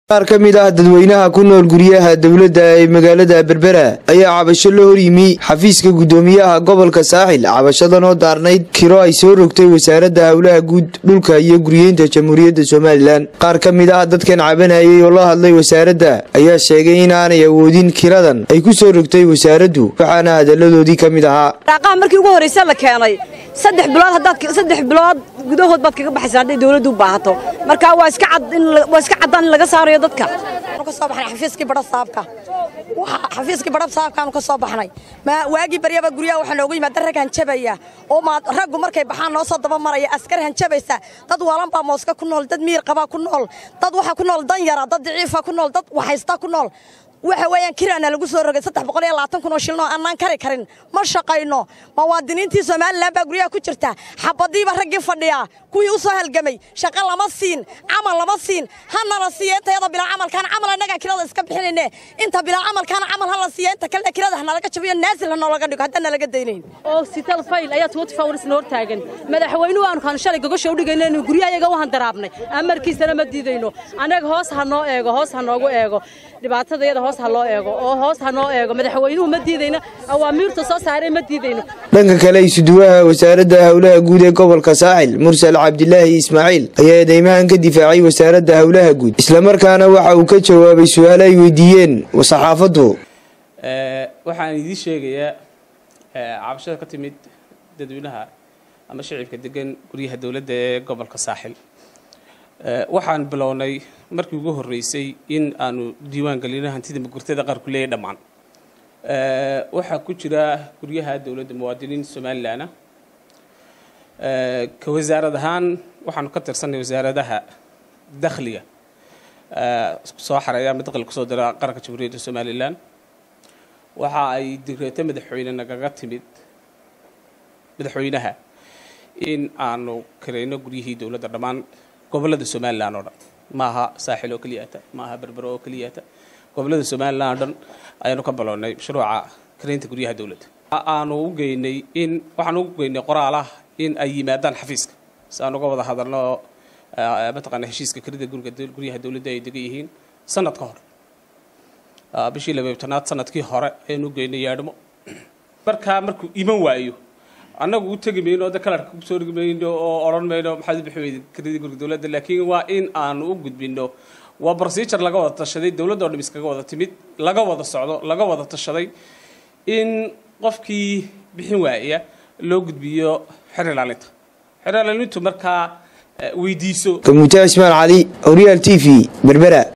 qaar ka mid ah dadweynaha ku nool guryaha dowladda ee magaalada berbera ayaa cabasho la horyimi xafiiska guddoomiyaha gobolka saaxil cabashadan oo daarnayd kiro ay soo rogtay wasaaradda howlaha guud dhulka iyo guryeynta jamhuuriyadda somalilan qaar ka mid ah dadkan cabanayay oo la hadlay wasaaradda ayaa sheegay in aanay awoodin kiradan ay ku soo rogtay wasaaraddu waxaana hadalladoodii ka mid ahaa daaqaha markii ugu horraysa la keenay saddex bilood haddaad saddex bilood gudahood baad kaga baxaysaa hadday dawladdu u baahato marka waa iska cad in waa iska caddaan in laga saarayo dadka ka soo baxnay xafiiskii badhab saabka xafiiskii badhab saabkaanu ka soo baxnay ma waagii baryaba guryaha waxaa noogu yimaada rag hanjabaya oo ma raggu markay baxaan noo soo daba maraya askar hanjabaysa dad waalan baa mooska ku nool dad miir qabaa ku nool dad waxa ku nool dan yara dad daciifa ku nool dad waxaysta ku nool waxa weeyaan kiraana lagu soo rogay saddex boqol iyo labaatan kun oo shilin oo annaan kari karin ma shaqayno muwaadiniintii somalilan baa guryaha ku jirta xabadiiba raggii fadhiyaa kuwii u soo halgamay shaqo lama siin camal lama siin hanala siiya intayada bilaa camalkaan camal annagaa kirada iska bixinayne inta bilaa camalkaan camal hala siiya inta kalena kirada hanalaga jabiyo naasil hanolaga dhigo haddaan nalaga daynayn oo sital fayl ayaa tuwati fawrisna hor taagan madaxweynuhu aanu kaan shalay gogosha u dhigayno inuu guryahayaga u handaraabnay amarkiisana ma diidayno annaga hoos ha noo eego hoos ha noogu eego dhibaatadayada hoos ha loo eego oo hoos ha noo eego madaxweynuhu ma diidayno awaamiirtu soo saaray ma diidayno dhanka kale isuduwaha wasaaradda howlaha guud ee gobolka saaxil mursal cabdilaahi ismaaciil ayaa eedeymahan ka difaacay wasaaradda howlaha guud islamarkaana waxa uu ka jawaabay su-aal ay weydiiyeen saxaafaddu waxaan idiin sheegayaa cabashada ka timid dadweynaha ama shicibka degan guryaha dowladda ee gobolka saaxil waxaan bilownay markii ugu horreysay in aanu diiwaan gelino hantida magurtada qaar ku leeyahy dhammaan waxaa ku jira guryaha dowladda muwaadiniin somalilan ah ka wasaarad ahaan waxaanu ka tirsanay wasaaradaha dakhliga soo xareeya ama dakhliga kusoo dira qaranka jamhuuriyadda somalilan waxa ay digreeto madaxweyne nagaga timid madaxweynaha in aanu karayno guryihii dowladda dhammaan gobollada somalilan oo dhan maaha saaxil oo keliyata maaha berbero oo keliyata gobollada somalilan oo dhan ayaanu ka bilownay mashruuca karaynta guryaha dowladda aanu u geynay in waxaan ugu geynay qoraalah in ay yimaadaan xafiiska si aan uga wada hadalno mataqaana heshiiska karida guriga guryaha dowladda ay degan yihiin sanad ka hor bishii labaybtanaad sanadkii hore ayaan u geynay yaadhmo markaa markuu iman waayo annagu u tegi mayno o de kalarka kusoo dhigi mayno oo odhan mayno maxaad u bixi weyda karida guriga dowladda laakiin waa in aanu u gudbino waa procedure laga wada tashaday dowladda oo dham iskaga wada timid laga wada socdo laga wada tashaday in qofkii bixin waaya loo gudbiyo xer ilaalinta xer ilaalintu markaa weydiiso kamuuta ismaan cali horyaal t v berbera